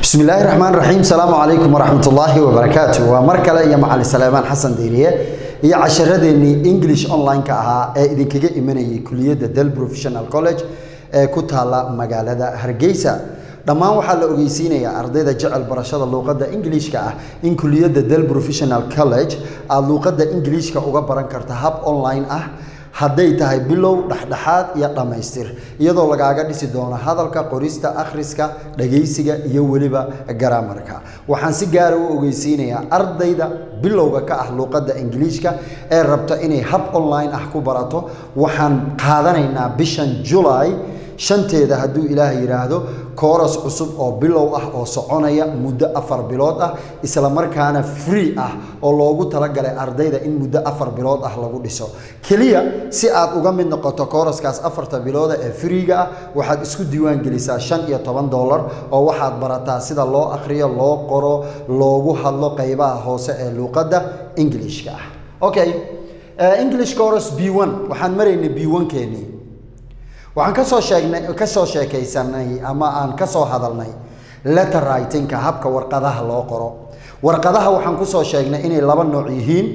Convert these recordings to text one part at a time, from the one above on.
bismillaahi raxmaan raxiim salaamu calaykum waraxmatullaahi wabarakaatu waa mar kale iyo macalin saleymaan xasan diiriye iyo casharadeenii english online-ka ahaa ee idinkaga imanayay kuliyadda del professional college ee ku taala magaalada hargeysa dhammaan waxaa la ogeysiinayaa ardayda jecel barashada luuqadda ingiliishka ah in kuliyadda del professional college aada luuqadda ingiliishka uga baran karta hab online ah hadday tahay bilow dhexdhexaad iyo dhammaystir iyadoo lagaaga dhisi doono hadalka qorista akhriska dhagaysiga iyo weliba garaamarka waxaan si gaara u ogeysiinayaa ardayda bilowga ka ah luuqadda ingiliishka ee rabta inay hab online ah ku barato waxaan qaadanaynaa bishan julay shanteeda hadduu ilaah yidhaahdo kooras cusub oo bilow ah oo soconaya muddo afar bilood ah isla markaana free ah oo loogu talagalay ardayda in muddo afar bilood ah lagu dhiso keliya si aad uga mid noqoto kooraskaas afarta bilooda ee freega ah waxaad isku diiwaan gelisaa shan iyo toban dollar oo waxaad barataa sida loo akhriyo loo qoro loogu hadlo qeybaha hoose ee luuqadda ingiliishka ah okay english coros b one waxaan maraynay b one keenii waxaan kasoo sheegnay kasoo sheekaysanay ama aan kasoo hadalnay letter writingka habka warqadaha loo qoro warqadaha waxaan kusoo sheegnay inay laba nooc yihiin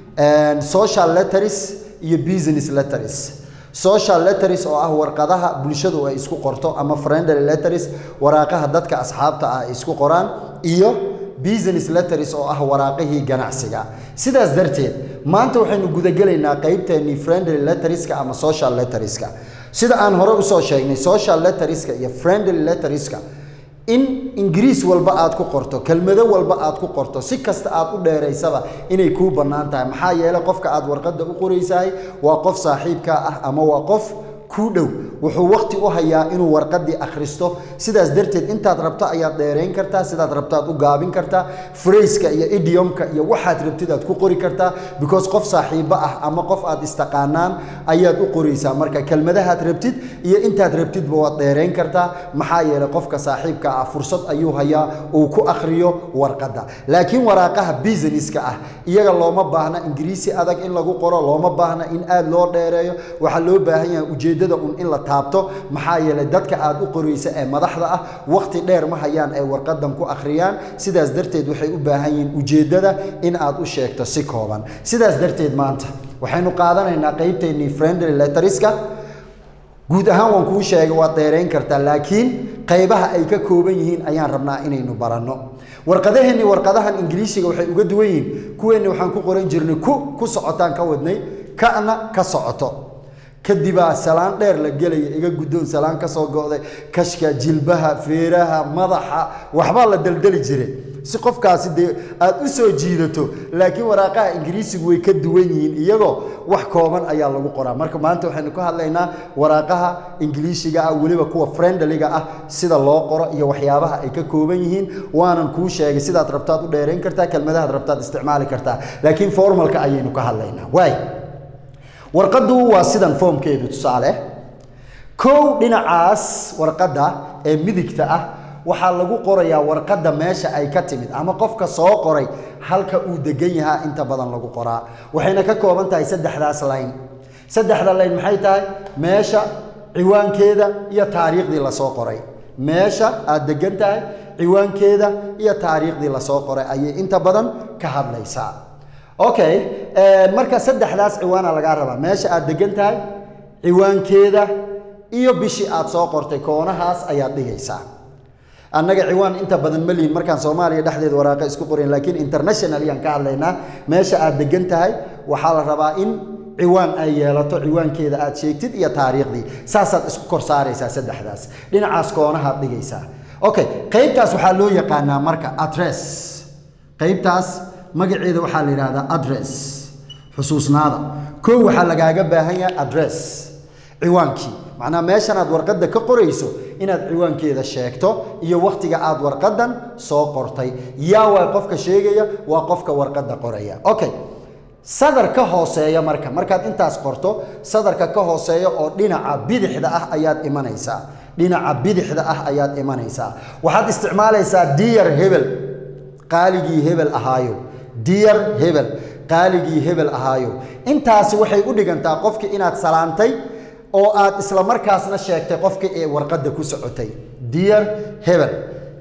social letters iyo business letters social letters oo ah warqadaha bulshadu ay isku qorto ama friendly letters waraaqaha dadka asxaabta ah ay isku qoraan iyo business letters oo ah waraaqihii ganacsiga sidaas darteed maanta waxaynu gudagelaynaa qeybteennii friendly letterska ama social letterska sida aan hore usoo sheegnay social letterska iyo friendly letterska in ingiriis walba aad ku qorto kelmado walba aad ku qorto si kasta aad u dheeraysaba inay kuu bannaan tahay maxaa yeelay qofka aad warqadda u qoraysahay waa qof saaxiibkaa ah ama waa qof kuu dhow wuxuu waqti u hayaa inuu warqadii akhristo sidaas darteed intaad rabto ayaad dheerayn kartaa sidaad rabtaad u gaabin kartaa frayska iyo idiomka iyo waxaad rabtid aad ku qori kartaa because qof saaxiibo ah ama qof aad istaqaanaan ayaad u qoraysaa marka kelmadahaad rabtid iyo intaad rabtidba waad dheerayn kartaa maxaa yeelay qofka saaxiibka ah fursad ayuu hayaa uu ku akhriyo warqadda laakiin waraaqaha businesska ah iyaga looma baahna ingiriisi adag in lagu qoro looma baahna in aad loo dheereeyo waxaa loo baahan yahay ujeeddada un in la taabto maxaa yeelay dadka aad u qoraysa ee madaxda ah waqti dheer ma hayaan ay warqadan ku akhriyaan sidaas darteed waxay u baahan yihiin ujeeddada in aad u sheegto si kooban sidaas darteed maanta waxaynu qaadanaynaa qeybteennii friendly letteriska guud ahaan waan kuu sheegay waad dheerayn kartaa laakiin qaybaha ay ka kooban yihiin ayaan rabnaa inaynu baranno warqadaheenni warqadahan ingiliishiga waxay uga duwan yihiin kuweenni waxaan ku qoran jirnay ku ku socotaan ka wadnay kana ka socoto kadibaa salaan dheer la gelaya iga guddoon salaan ka soo go'day kashka jilbaha feeraha madaxa waxbaa la daldali jiray si qofkaasi dee aad u soo jiidato laakiin waraaqaha ingiriisigu way ka duwan yihiin iyagoo wax kooban ayaa lagu qoraa marka maanta waxaynu ka hadlaynaa waraaqaha ingiliishiga ah weliba kuwa friendliga ah sida loo qoro iyo waxyaabaha ay ka kooban yihiin waanan kuu sheegay sidaad rabtaad u dheerayn kartaa kelmadahaad rabtaad isticmaali kartaa laakiin formalka ayaynu ka hadlaynaa waay warqaddu waa sidan foomkeedu tusaale kow dhinacaas warqadda ee midigta ah waxaa lagu qorayaa warqadda meesha ay ka timid ama qofka soo qoray halka uu degan yahaa inta badan lagu qoraa waxayna ka kooban tahay saddexdaas layn saddexda layn maxay tahay meesha ciwaankeeda iyo taariikhdii lasoo qoray meesha aad degan tahay ciwaankeeda iyo taariikhdii lasoo qoray ayay inta badan ka hadlaysaa okay marka saddexdaas ciwaana lagaa rabaa meesha aad degan tahay ciwaankeeda iyo bishii aad soo qortay koonahaas ayaad dhigaysaa annaga ciwaan inta badan ma lihin markaan soomaaliya dhexdeeda waraaqa isku qorayn laakiin international ayaan ka hadlaynaa meesha aad degan tahay waxaa la rabaa in ciwaan ay yeelato ciwaankeeda aad sheegtid iyo taariikhdii saasaad isku kor saaraysaa saddexdaas dhinacaas koonahaad dhigaysaa okay qaybtaas waxaa loo yaqaanaa marka address qaybtaas magaceeda waxaa la yidhahdaa address xusuusnaada koo waxaa lagaaga baahan yahay address ciwaankii macnaa meeshan aad warqadda ka qorayso inaad ciwaankeeda sheegto iyo wakhtiga aad warqaddan soo qortay yaa waa qofka sheegaya waa qofka warqadda qoraya okay sadar ka hooseeya marka markaad intaas qorto sadarka ka hooseeya oo dhinaca bidixda ah ayaad imanaysaa dhinaca bidixda ah ayaad imanaysaa waxaad isticmaalaysaa diyar hebel qaaligii hebel ahaayo diyar hebel qaaligii hebel ahaayo intaasi waxay u dhigantaa qofkii inaad salaantay oo aad isla markaasna sheegtay qofkii ee warqadda ku socotay diyar hebel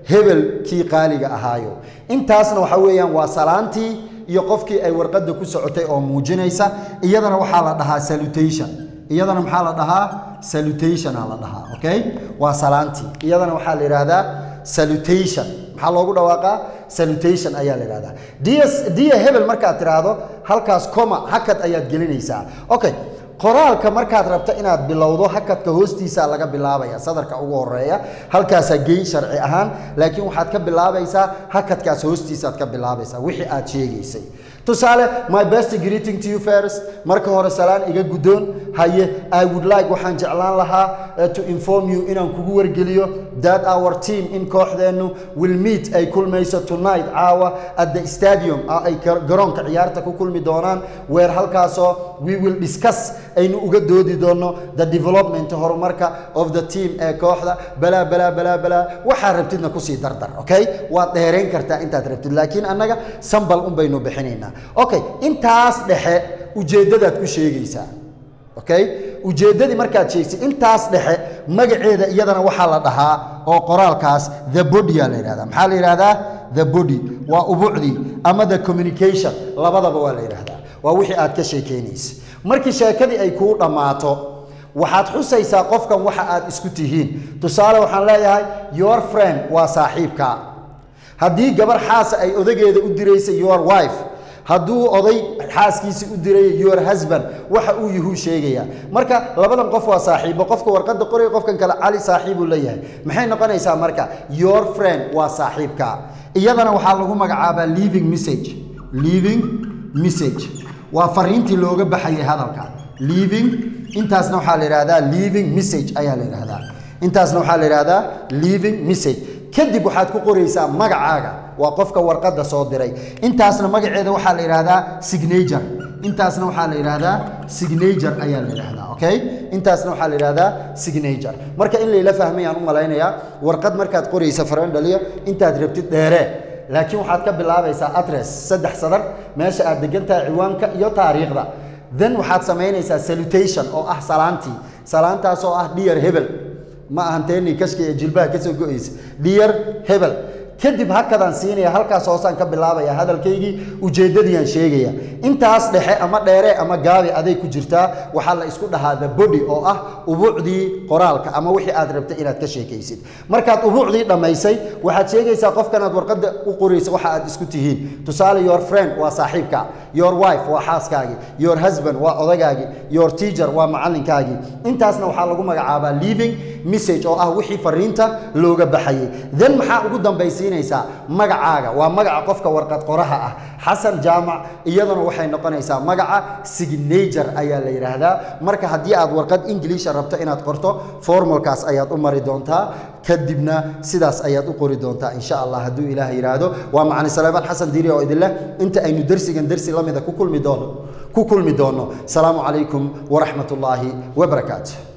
hebel kii qaaliga ahaayo intaasna waxa weeyaan waa salaantii iyo qofkii ay warqadda ku socotay oo muujinaysa iyadana waxaa la dhahaa salutation iyadana maxaa la dhahaa salutation aa la dhahaa okay waa salaantii iyadana waxaa la yidhaahdaa salutation maxaa loogu dhawaaqaa salutation ayaa la yidhahdaa dia dia hebel markaad tiraahdo halkaas coma hakad ayaad gelinaysaa okay qoraalka markaad rabto inaad bilowdo hakadka hoostiisa laga bilaabaya sadarka ugu horeeya halkaasaa geyn sharci ahaan laakiin waxaad ka bilaabaysaa hakadkaas hoostiisaad ka bilaabaysaa wixii aad sheegaysay tusaale my best greeting to you first marka hore salaan iga guddoon haye i would like waxaan jeclaan lahaa uh, to inform you inaan kugu wargeliyo that our team in kooxdeennu will meet ay kulmayso tonight caawa at the stadium ay garoonka ciyaarta ku kulmi doonaan weer halkaasoo we will discuss aynu uga doodi doono the development horumarka of the team ee kooxda balaa balaa balaa balaa waxaa rabtidna kusii dardar okay waad dheerayn kartaa intaad rabtid laakiin annaga sambal un baynu bixinaynaa okay intaas dhexe ujeeddadaad ku sheegaysaa okay ujeeddadii markaad sheegtay intaas dhexe magaceeda iyadana waxaa la dhahaa oo qoraalkaas the body aa la yidhahdaa maxaa la yidhahdaa the body waa ubucdii ama the communication labadaba waa la yidhahdaa waa wixii aad ka sheekeynaysa markii sheekadii ay kuu dhammaato waxaad xusaysaa qofkan waxa aad isku tihiin tusaale waxaan leeyahay your friend waa saaxiibka haddii gabar xaasa ay odageeda u diraysa your wife hadduu oday xaaskiisa u diraya your husband waxa uu yuhuu sheegayaa marka labadan qof waa saaxiibo qofka warqadda qoraya qofkan kale cali saaxiibuu leeyahay maxay noqonaysaa marka your friend waa saaxiibka iyadana waxaa lagu magacaabaa living message living message waa fariintii looga baxayay hadalka living intaasna waxaa la yidhahdaa living message ayaa la yidhahdaa intaasna waxaa la yidhahdaa living message kadib waxaad ku qoraysaa magacaaga waa qofka warqadda soo diray intaasna magaceeda waxaa la yidhaahdaa signature intaasna waxaa la yidhaahdaa signature ayaa la yidhaahdaa okay intaasna waxaa la yidhaahdaa signature marka in layla fahmayaan u malaynayaa warqad markaad qoraysa farandhaliya intaad rabtid dheeree laakiin waxaad ka bilaabaysaa address saddex sadar meesha aad degan tahay ciwaanka iyo taariikhda then waxaad samaynaysaa salutation oo ah salaantii salaantaas oo ah dhiyar hebel ma ahan teenii kashka ee jilbaha kasoo go-aysa dhiyar hebel kadib hakadaan siinaya halkaas hoosaan ka bilaabaya hadalkaygii ujeeddadiiaan sheegaya intaas dhexe ama dheere ama gaabi aday ku jirtaa waxaa la isku dhahaa the body oo ah ubuucdii qoraalka ama wixii aad rabtay inaad ka sheekaysid markaad ubuucdii dhammaysay waxaad sheegaysaa qofkanaad warqadda u qoraysa waxa aad isku tihiin tusaale your friend waa saaxiibka your wife waa xaaskaagii your husband waa odagaagii your teacher waa macallinkaagii intaasna waxaa lagu magacaabaa living message oo ah wixii fariinta looga baxayay then maxaa ugu dambaysiinaysaa magacaaga waa magaca qofka warqad qoraha ah xasan jaamac iyaduna waxay noqonaysaa magaca signature ayaa la yidhaahdaa marka haddii aad warqad ingiliisha rabto inaad qorto formalkaas ayaad u mari doontaa kadibna sidaas ayaad u qori doontaa insha allah hadduu ilaah yidhaahdo waa macali salaamaan xasan diiri oo idinleh inta aynu dersigan dersi la mida ku kulmi doono ku kulmi doono salaamu calaykum waraxmat ullaahi wabarakaatu